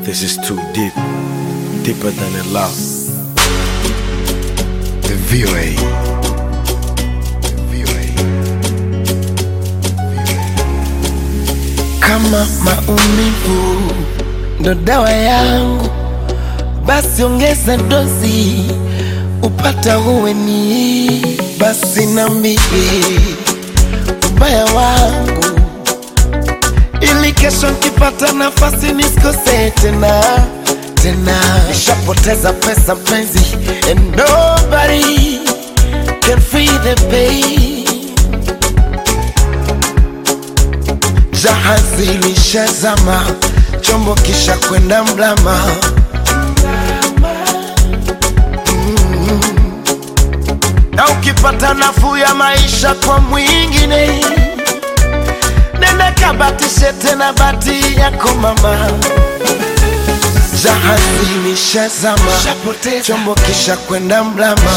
This is too deep, deeper than a love. The VOA. VOA. Kama maumivu ndo dawa yangu, basi ongeza dozi upata huweni. Basi nambie ubaya wangu, ili kesho nkipata nafasi nisikose tena tena. Nishapoteza pesa mpenzi, and nobody can feel the pain. Jahazi lishazama, chombo kisha kwenda mlama. Mm. Na ukipata nafuu ya maisha kwa mwingine, nenda kabatishe tena bati yako mama. Jahazi lishazama, chombo kisha kwenda mlama.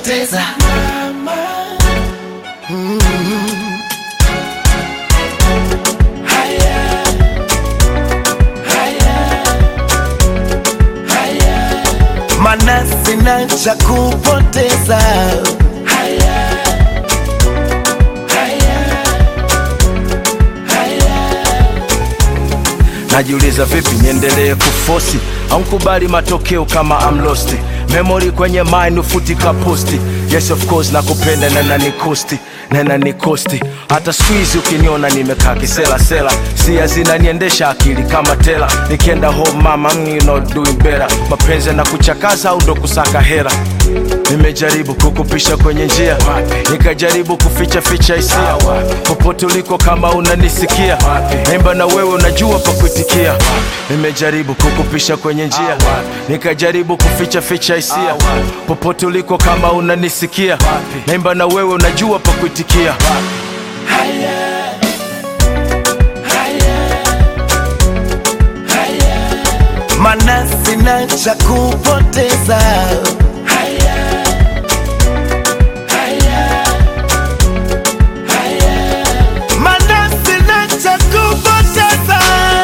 mana sina cha kupoteza. Najiuliza vipi niendelee kufosi au nkubali matokeo kama I'm lost. Memory kwenye mind ufutika posti. Yes of course nakupenda na nanikosti na nanikosti. Hata squeeze ukiniona nimekaa kisela sela, sia zinaniendesha akili kama tela. Nikienda home mama, mm, you know doing better. Mapenzi na kuchakaza au ndo kusaka hera. Nimejaribu kukupisha kwenye njia, nikajaribu kuficha ficha hisia. Popote uliko kama unanisikia, naimba na wewe unajua pa kuitikia. Nimejaribu kukupisha kwenye njia, nikajaribu kuficha ficha hisia. Popote uliko kama unanisikia, naimba na wewe unajua pa kuitikia. mana sina cha kupoteza. Mana sina cha kupoteza.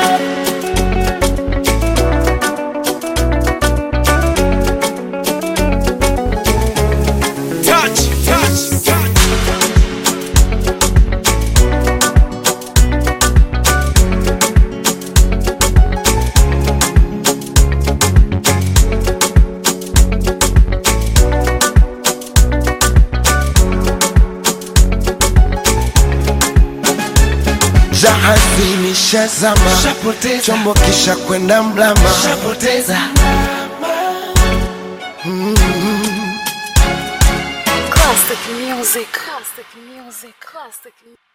Touch, touch, touch. Jahazi lishazama, chombo kisha kwenda mlama. Classic music. Classic music. Classic music.